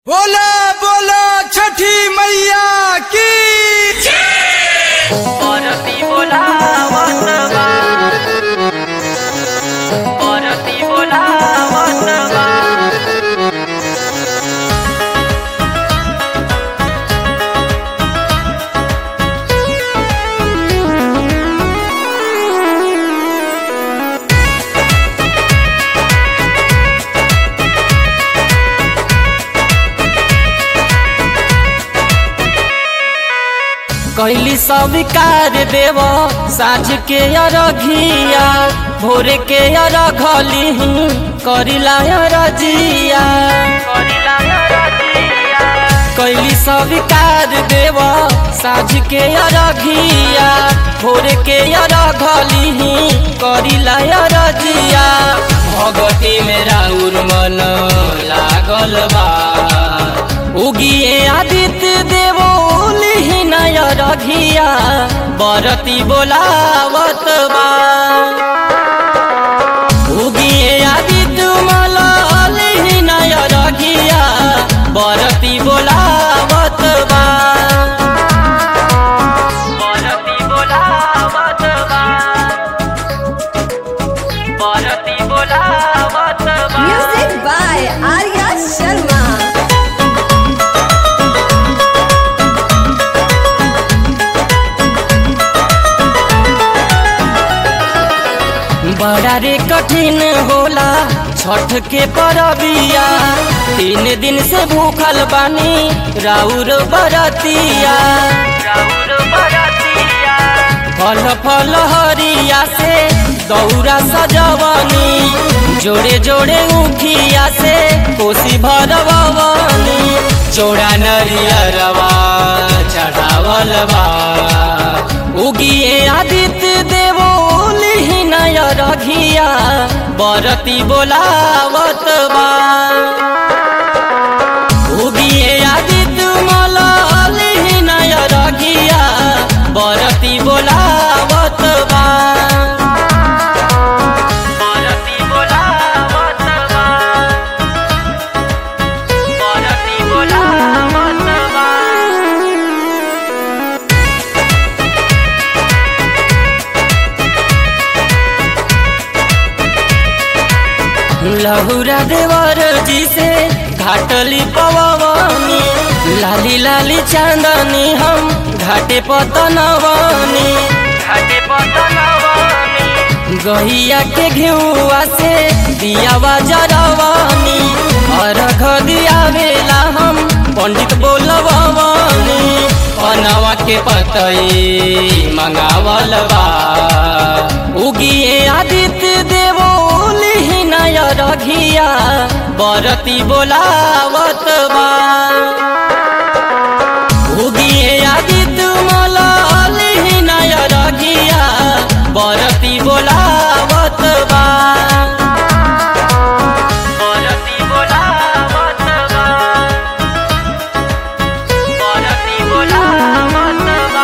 बोला बोला छठी मैया की परती बोलावत बा परती बोलावत बा कैली स्वीकार देव साझ के अरघिया भोर के अरघली करिला अरजिया कैली स्वीकार देव साझ के अरघिया भोर के अरघली करिला अरजिया भगती में राउर मन लागल बा उगिए आदित्य देवो नय रघिया बरती बोलावत बा उगिए आदित्य मलाल नय रघिया बरती बोलावत बा बरती बोलावत बा बरती बोलावत बा Music by Arya Sharma. बड़ा रे कठिन होला छठ के परबिया तीन दिन से भूखल बानी राउर बरतिया राउर बरतिया फल फल हरिया से दौरा सजवनी जोड़े जोड़े उखिया से कोसी भरवनी जोड़ा नरियरवा चढ़ावल बा उगिए आदित्य देवो नय रघिया बरती बोलावत बा उगिए आदित्य मलाल नय रघिया बरती बोलावत बा बरती बोलावत बा बरती बोलावत बा लहुरा देवर जी से घाटली पवनी लाली लाली चांदनी हम घाटे पतनवनी घाटे पतनवनी गहिया के घेउआ से दियावा जरवनी अर्घ दियावेला हम पंडित बोलवनी अनवा के पतई मंगावल बा उगिए आदित्य देवो नय रघिया बरती बोलावत बा उगिए आदित्य मलाल नय रघिया बरती बोलावत बा बरती बोलावत बा बरती बोलावत बा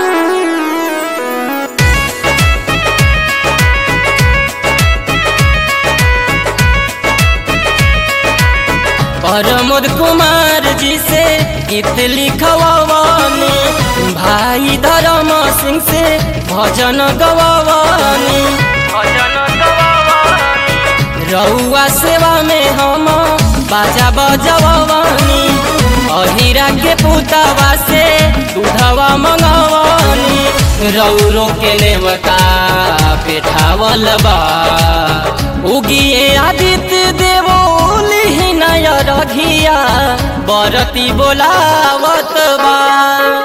प्रमोद कुमार जी से गीत लिखवानी भाई धर्म सिंह से भजन गवानी भजन गवानी रउआ सेवा में हम बाजा बजवानी अहिरा के पुतवा से दूधवा मंगवानी रौरो के नेवता पेठावल बा उगिए आदित्य देवो नय रघिया बरती बोलावत बा